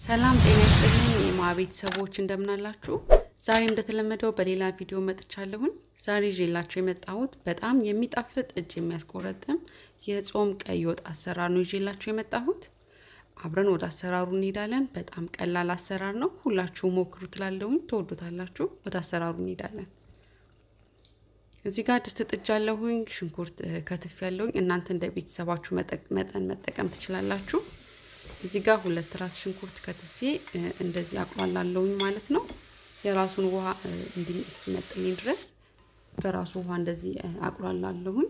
ሰላም ጤና ይስጥልኝ የማ ቤተሰቦች እንደምናላችሁ። ዛሬ እንደተለመደው በሌላ ቪዲዮ መጥቻለሁኝ። ዛሬ ይዤላችሁ የመጣሁት በጣም የሚጣፍጥ እጅ የሚያስቆረጥም የጾም ቀይ ወጥ አሰራር ነው ይዤላችሁ የመጣሁት። አብረን ወደ አሰራሩ እንሄዳለን። በጣም ቀላል አሰራር ነው። ሁላችሁ ሞክሩ ትላለሁኝ፣ ትወዱታላችሁ። ወደ አሰራሩ እንሄዳለን። እዚህ ጋር ድስት ጥጃለሁኝ፣ ሽንኩርት ከትፍ ያለሁኝ። እናንተ እንደ ቤተሰባችሁ መጠን መጠቀም ትችላላችሁ። እዚህ ጋር ሁለት ራስ ሽንኩርት ከትፌ እንደዚህ አቁላላለሁኝ ማለት ነው። የራሱን ውሃ እንዲህ እስኪመጥልኝ ድረስ በራሱ ውሃ እንደዚህ አቁላላለሁኝ።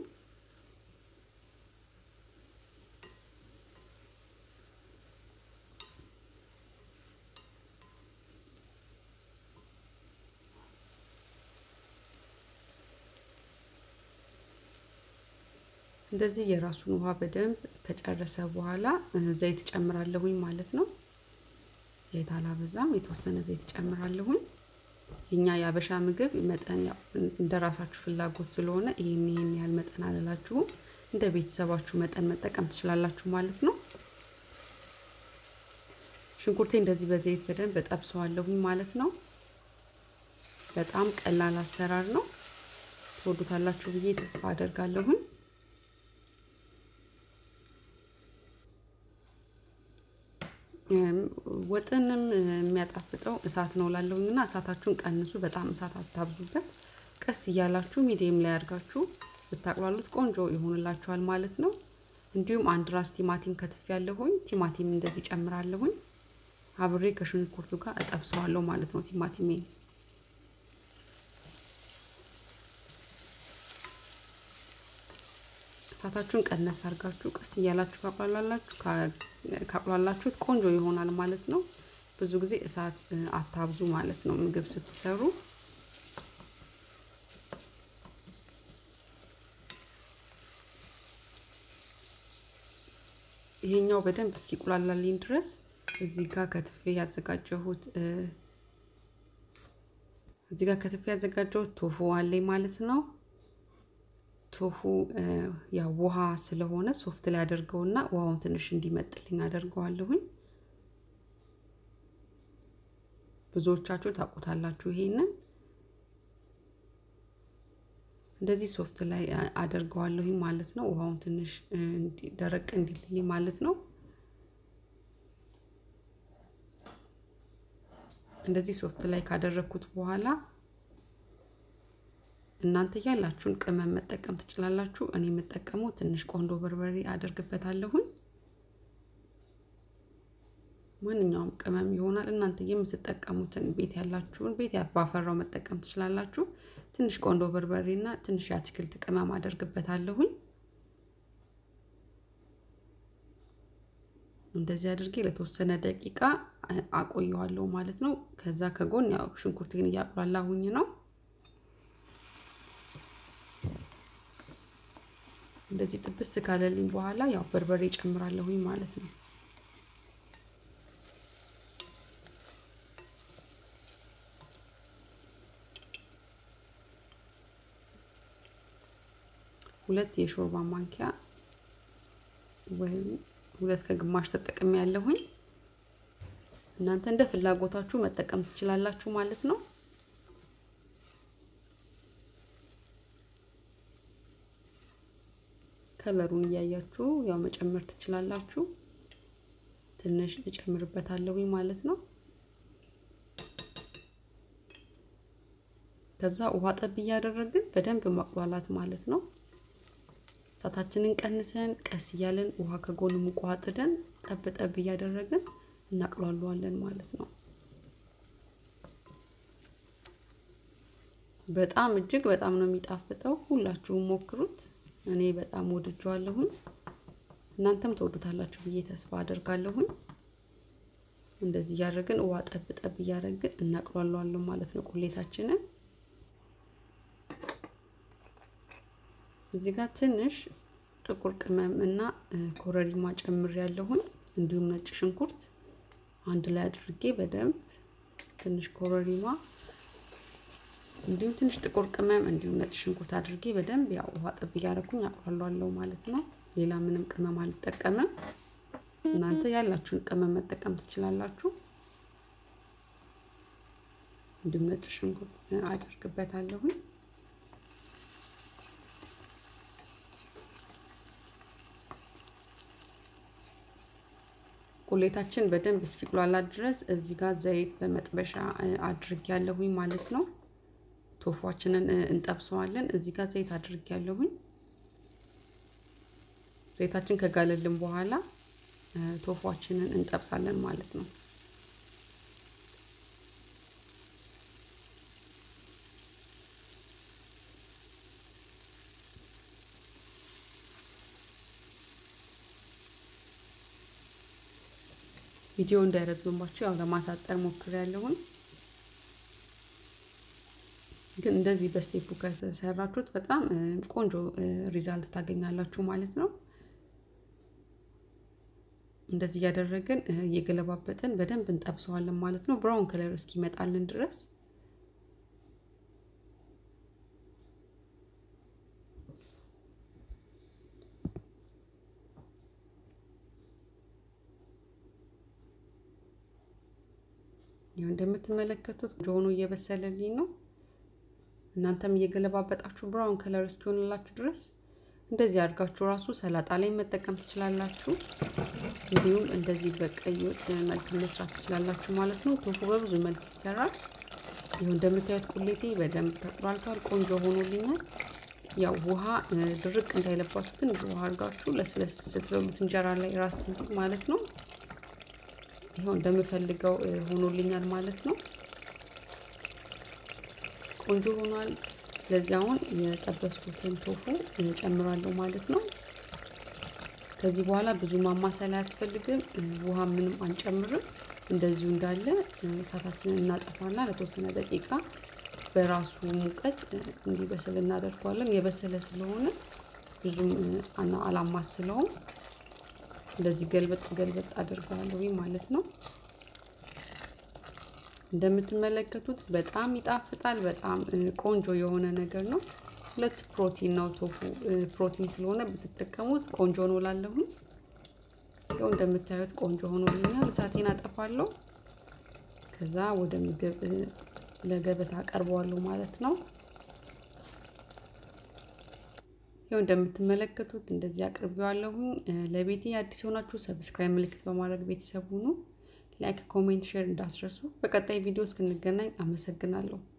እንደዚህ የራሱን ውሃ በደንብ ከጨረሰ በኋላ ዘይት ጨምራለሁኝ ማለት ነው። ዘይት አላበዛም፣ የተወሰነ ዘይት ጨምራለሁኝ። የኛ የአበሻ ምግብ መጠን ያው እንደ ራሳችሁ ፍላጎት ስለሆነ ይህን ይህን ያህል መጠን አልላችሁም። እንደ ቤተሰባችሁ መጠን መጠቀም ትችላላችሁ ማለት ነው። ሽንኩርቴ እንደዚህ በዘይት በደንብ እጠብሰዋለሁኝ ማለት ነው። በጣም ቀላል አሰራር ነው። ትወዱታላችሁ ብዬ ተስፋ አደርጋለሁኝ። ወጥንም የሚያጣፍጠው እሳት ነው ላለሁኝ እና እሳታችሁን ቀንሱ። በጣም እሳት አታብዙበት። ቀስ እያላችሁ ሚዲየም ላይ አድርጋችሁ ብታቅላሉት ቆንጆ ይሆንላችኋል ማለት ነው። እንዲሁም አንድ ራስ ቲማቲም ከትፍ ያለሁኝ ቲማቲም እንደዚህ ጨምራለሁኝ። አብሬ ከሽንኩርቱ ጋር እጠብሰዋለሁ ማለት ነው ቲማቲሜን እሳታችሁን ቀነስ አድርጋችሁ ቀስ እያላችሁ ካቁላላችሁ ካቁላላችሁት ቆንጆ ይሆናል ማለት ነው። ብዙ ጊዜ እሳት አታብዙ ማለት ነው ምግብ ስትሰሩ። ይሄኛው በደንብ እስኪቁላላልኝ ድረስ እዚህ ጋር ከትፌ ያዘጋጀሁት እዚህ ጋር ከትፌ ያዘጋጀሁት ቶፉ አለኝ ማለት ነው። ቶፉ ያው ውሃ ስለሆነ ሶፍት ላይ አደርገውና ውሃውን ትንሽ እንዲመጥልኝ አደርገዋለሁኝ። ብዙዎቻችሁ ታውቁታላችሁ ይሄንን። እንደዚህ ሶፍት ላይ አደርገዋለሁኝ ማለት ነው። ውሃውን ትንሽ ደረቅ እንዲልልኝ ማለት ነው። እንደዚህ ሶፍት ላይ ካደረግኩት በኋላ እናንተ ያላችሁን ቅመም መጠቀም ትችላላችሁ። እኔ የምጠቀመው ትንሽ ቆንዶ በርበሬ አደርግበታለሁኝ። ማንኛውም ቅመም ይሆናል። እናንተ የምትጠቀሙትን ቤት ያላችሁን ቤት ባፈራው መጠቀም ትችላላችሁ። ትንሽ ቆንዶ በርበሬ እና ትንሽ የአትክልት ቅመም አደርግበታለሁኝ። እንደዚህ አድርጌ ለተወሰነ ደቂቃ አቆየዋለሁ ማለት ነው። ከዛ ከጎን ያው ሽንኩርቴን እያቁላላሁኝ ነው። እንደዚህ ጥብስ ካለልኝ በኋላ ያው በርበሬ ጨምራለሁኝ ማለት ነው። ሁለት የሾርባ ማንኪያ ወይም ሁለት ከግማሽ ተጠቅሜ ያለሁኝ። እናንተ እንደ ፍላጎታችሁ መጠቀም ትችላላችሁ ማለት ነው። ከለሩን እያያችሁ ያው መጨመር ትችላላችሁ። ትንሽ እጨምርበታለሁኝ ማለት ነው። ከዛ ውሃ ጠብ እያደረግን በደንብ ማቁላላት ማለት ነው። እሳታችንን ቀንሰን ቀስ እያለን ውሃ ከጎን ሙቅ ውሃ ጥደን ጠብ ጠብ እያደረግን እናቅሏለዋለን ማለት ነው። በጣም እጅግ በጣም ነው የሚጣፍጠው። ሁላችሁም ሞክሩት። እኔ በጣም ወድጀዋለሁኝ። እናንተም ተወዱታላችሁ ብዬ ተስፋ አደርጋለሁኝ። እንደዚህ እያደረግን ውሃ ጠብ ጠብ እያደረግን እናቅሏለዋለን ማለት ነው ቁሌታችንን። እዚህ ጋር ትንሽ ጥቁር ቅመም እና ኮረሪማ ጨምር ያለሁኝ እንዲሁም ነጭ ሽንኩርት አንድ ላይ አድርጌ በደንብ ትንሽ ኮረሪማ እንዲሁም ትንሽ ጥቁር ቅመም እንዲሁም ነጭ ሽንኩርት አድርጌ በደንብ ያው ውሃ ጠብ እያደረኩኝ አቁላለዋለሁ ማለት ነው። ሌላ ምንም ቅመም አልጠቀምም። እናንተ ያላችሁን ቅመም መጠቀም ትችላላችሁ። እንዲሁም ነጭ ሽንኩርት አደርግበታለሁኝ። ቁሌታችን በደንብ እስኪቁላላ ድረስ እዚህ ጋር ዘይት በመጥበሻ አድርግ ያለሁኝ ማለት ነው። ቶፏችንን እንጠብሰዋለን። እዚህ ጋር ዘይት አድርግ ያለሁኝ። ዘይታችን ከጋለልን በኋላ ቶፏችንን እንጠብሳለን ማለት ነው። ቪዲዮ እንዳይረዝምባችሁ ያው ለማሳጠር ሞክሬያለሁኝ። ግን እንደዚህ በስቴፑ ከተሰራችሁት በጣም ቆንጆ ሪዛልት ታገኛላችሁ ማለት ነው። እንደዚህ እያደረግን እየገለባበጥን በደንብ እንጠብሰዋለን ማለት ነው፣ ብራውን ከለር እስኪመጣልን ድረስ። ይኸው እንደምትመለከቱት ጆኑ እየበሰለልኝ ነው። እናንተም እየገለባበጣችሁ ብራውን ከለር እስኪሆንላችሁ ድረስ እንደዚህ አድርጋችሁ ራሱ ሰላጣ ላይ መጠቀም ትችላላችሁ። እንዲሁም እንደዚህ በቀይ ወጥ መልክ መስራት ትችላላችሁ ማለት ነው። ቶፉ በብዙ መልክ ይሰራል። ይኸው እንደምታዩት ቁሌቴ በደንብ ተቁላልቷል፣ ቆንጆ ሆኖልኛል። ያው ውሃ ድርቅ እንዳይለባችሁ ትንሽ ውሃ አድርጋችሁ ለስለስ ስትበሉት እንጀራ ላይ ራስ እንዲል ማለት ነው። ይኸው እንደምፈልገው ሆኖልኛል ማለት ነው። ቆንጆ ሆኗል። ስለዚህ አሁን የጠበስኩትን ቶፉ ጨምራለሁ ማለት ነው። ከዚህ በኋላ ብዙ ማማሰል አያስፈልግም። ውሃ ምንም አንጨምርም። እንደዚሁ እንዳለ እሳታችንን እናጠፋና ለተወሰነ ደቂቃ በራሱ ሙቀት እንዲበስል እናደርገዋለን። የበሰለ ስለሆነ ብዙም አላማስለውም። እንደዚህ ገልበጥ ገልበጥ አድርገዋለሁ ማለት ነው። እንደምትመለከቱት በጣም ይጣፍጣል። በጣም ቆንጆ የሆነ ነገር ነው። ሁለት ፕሮቲን ነው ቶፉ። ፕሮቲን ስለሆነ ብትጠቀሙት ቆንጆ ነው ላለሁኝ። ይኸው እንደምታዩት ቆንጆ ሆኖልኛል። እሳቴን አጠፋለሁ። ከዛ ወደ ምግብ ለገበታ አቀርበዋለሁ ማለት ነው። ይኸው እንደምትመለከቱት እንደዚህ አቅርቤዋለሁኝ። ለቤቴ አዲስ የሆናችሁ ሰብስክራይብ ምልክት በማድረግ ቤተሰብ ሁኑ። ላይክ፣ ኮሜንት፣ ሼር እንዳስረሱ። በቀጣይ ቪዲዮ እስክንገናኝ አመሰግናለሁ።